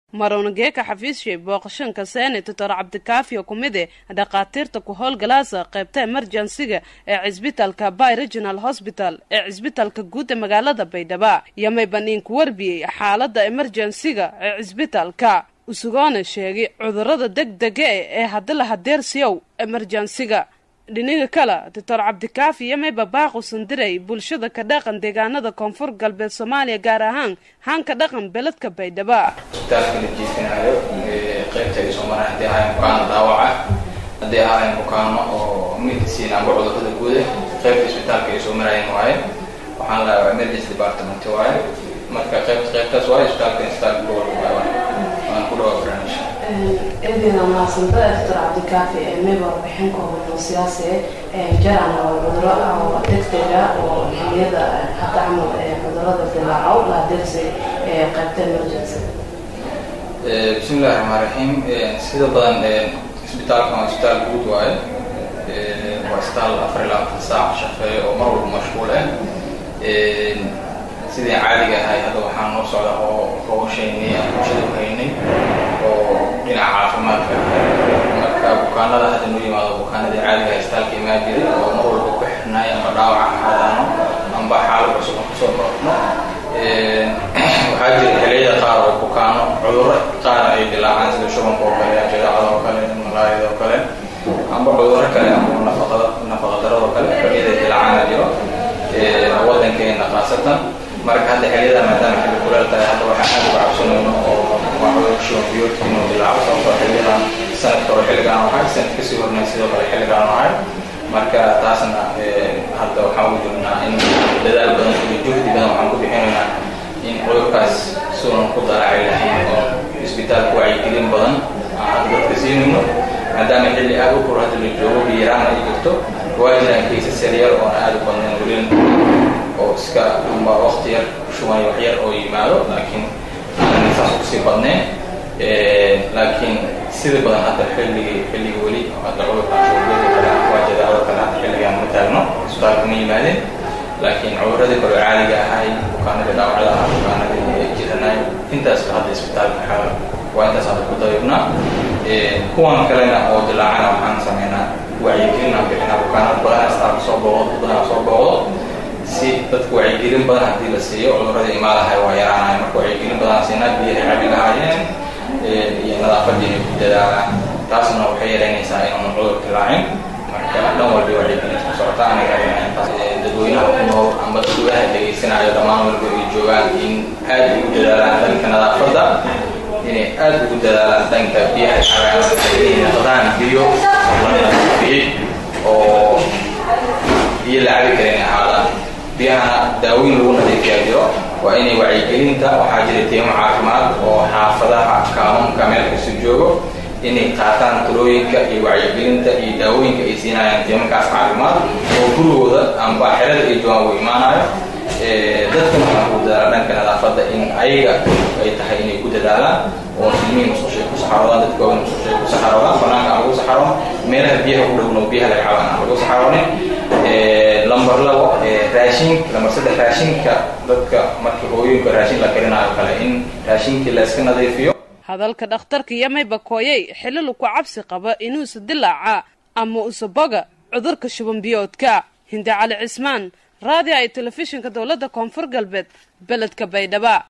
maroongeeka xafiisshi booqashanka seene doctor cabdikaafiyo ku mide dhakhaatiirta ku howlgalaasa qaybta emerjensiga ee cisbitalka by regional hosbital ee cisbitalka guud ee magaalada baydhabo yomay baniinku warbiyey xaalada emerjensiga ee cisbitalka usugoona sheegay cudurada deg dega e ee hadila hadeersiyow emerjensiga dhiniga kale doctor cabdikaafi yomayba baaqu sandiray bulshada ka dhaqan deegaanada koonfur galbeed soomaaliya gaar ahaan haanka dhaqan beledka baydhabo isbitaalka la jiifinayo qaybta ay soo maraan haddii ahayn bukaano dhaawaca haddii ahayn bukaano oo medicine amba cudurada guuda qaybta isbitaalka ay soo marayeen waaye waxaan lahaa emergency department waaye marka qaybta qaybtaas waaye isbitaalka isbitaalka gobolka waaye waan ku dhawaa barnaamij eedina mahadsantada doctor cabdikaafi meba warbixin kooban oo siyaasi jaran oo cuduro oo degdega oo xiliyada hadda camal cudurada dilaaco la adeegsay qaybta emergency bismillahi raxmaan raxiim sida badan isbitaalkan waa isbitaal guud waaye waa isbitaal afar iyo labaatan saac shaqeeya oo mar walba mashquul ah sidii caadiga ahay hadda waxaa noo socda oo howshaynay aan bulshada u haynay oo dhinaca caafimaadka marka bukaanada hadda noo yimaado bukaanadii caadiga ah isbitaalka imaan jiray oo mar walba ku xirnaay amba dhaawaca ahaadaano amba xaalad cusub aan kusoo marno waxaa jira xiliyada qaar oo bukaano cuduro qaar ay dilaacaan sida shubanka oo kale jadeecada oo kale malaariyada oo kale amba cuduro kale amba nafaqada nafaqadarada oo kale xiliyada dilaacaana jiro wadankeena khaasatan marka hadda xiliyada maadaama xilli kuleel tahay hadda waxaan aad uga cabsanayno oo waa cudur shuban biyoodka inuu dilaaco sababtoo xiliyadan sanadka hore xilligaan ahay sanad kasii hornay sidoo kale xilligaan ahay marka taasna hadda waxaan ugu jirnaa in dadaal badan iyo juhdi badan waxaan ku bixinaynaa in cudurkaas sunan ku daraacay lahayn oo isbitaalka wacyigelin badan aan hadda dadka siinayno maadaama xilli aad u kor hadda la joogo biyaraan ay jirto waa jiraan kaysas yaryar oo aad u badnayn welin oo iska amba wakti yar shuban wax yar oo yimaado laakiin aanan saas kusii badnayn laakiin sida badan hadda xilligii xilliga weli hadda cudurkan shubanbeeda kale waa jadaacada kale hadda xilligaan ma taagno isbitaalka ma yimaadeen laakiin cuduradii kale caadiga ahay bukaanadii dhaawacda ah bukaanadii jiranay intaas hadda isbitaalka xaala waa intaas hadda ku dayibnaa kuwan kalena oo dilaacana waxaan sameynaa wacyigelin aan bixinaa bukaanada badan isbitaalka soo booqdo badanaa soo booqdo si dadka wacyigelin badan haddii la siiyo cudurada imaadahay waa yaraanahay marka wacyigelin badan siinaa biyahay cabi lahaayeen iyo nadaafadii inay ku dadaalaan taasna waxay yaraynaysaa inaanan cudur dilaacin marka dhan walba wacyigelinta ku socota aniga dadweynaha ku nool amba dadweynaha degeysanayo dhammaan walba ay joogaan in aad ay u dadaalaan dhanka nadaafadda inay aad ugu dadaalaan dhanka biyaha cabaanqadaan biyo la nadiifiyey oo biyo la cabi karin ahaadaan biyahana daaweyn lagu nadiifiyaa jiro waa inay wacyigelinta waxaa jira tiimo caafimaad oo xaafadaha kaamunka meel kastu joogo inay qaataan talooyinka iyo wacyigelinta iyo daawooyinka ay siinayaan tiimakaas caafimaad oo gurigooda amba xerada ay joogaan uu imaanayo dadkana waxaan ku dadaala dhanka nadaafadda in ayaga ay tahay inay ku dadaalaan oo silmihi musushay ku saxaroodaan dadka waaweyn musushay ku saxaroodaan banaanka aan lagu saxaroon meelaha biyaha u dhowno biyaha laga cabaan aan lagu saxaroonin lamber labo raashin lamber saddex raashinka dadka marka hooyooyinka raashin la karinaayo kale in raashinkii la iska nadiifiyo hadalka dhakhtarka yomayba kooyay xililu ku cabsi qaba inuusa dilaaca ama usa boga cudurka shuban biyoodka hindi cali cismaan raadiyo ay telefishinka dowladda koonfur galbeed beledka baydhaba